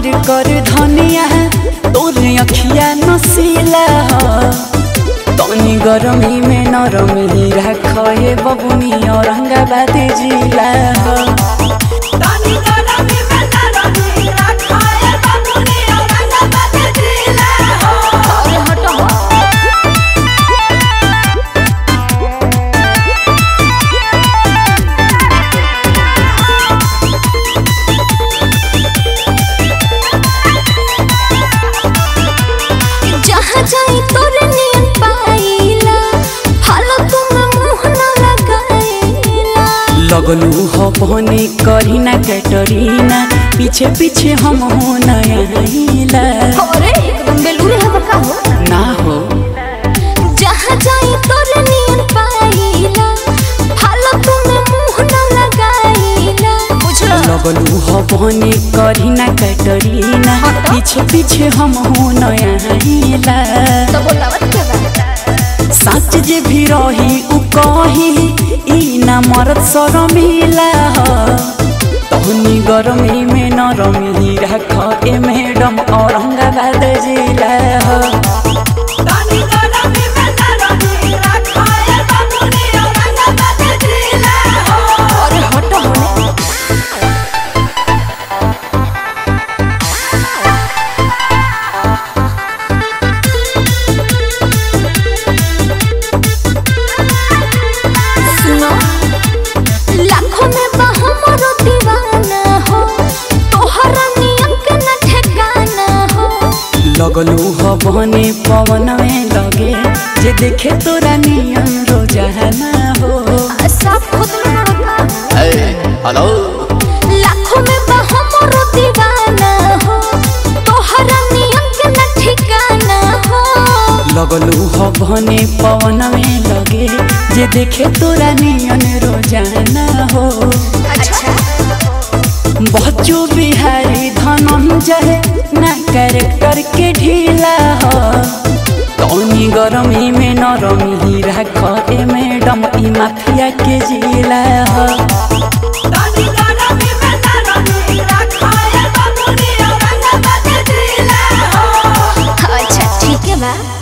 हमार कर धनिया तोरे अखिया नसीला ह तनी गरमी में नरमी राख हे बबुनी औरंगाबाद जिला ह तानी गरमी में नरमी रखाए बाबूनी औरंगाबाद जिला हो अरे हटो हो जहाँ जाई तोरे नियन पाइला हालत में मुंह न लगाइला लगलू हो बहनी करीना कैटरीना पीछे पीछे हम हो नया अरे एकदम बेलूरे है बका हो ना हो जहाँ जाई तोरे नियन पाइला हालत में मुंह न लगाइला बुझलो लगलू हो बहनी करीना कैटरीना पीछे पीछे हम हो नया तो बोलावत के बा सच जे भी रही उ कही ई ना मरद शरमिला ह तहनी गरमी में नरमी राख ए मैडम औरंगाबाद जिला ह तानी गरमी में नरमी रखाए बाबूनी औरंगाबाद जिला हो अरे हटो होने सुनो लाखों में बहमरो दीवाना हो तोहरा नियम के न ठिकाना हो लगलू हो बहनी पवन में लगे जे देखे तोरा नियम रोजाना हो सब खुद लड़का हेलो लाखों में बहमरो दीवाना हो तोहरा नियम के न ठिकाना हो लगलू हो बहनी पवन में लगे जे देखे तोरा नियन रोजाना हो अच्छा बच्चो बिहारी धनंजय ना कैरेक्टर के ढीला हो तनी गरमी में नरमी राख ए मैडम ई माफिया के जिला हो तानी गरमी में नरमी रखाए बाबूनी औरंगाबाद जिला हो अच्छा ठीक है बा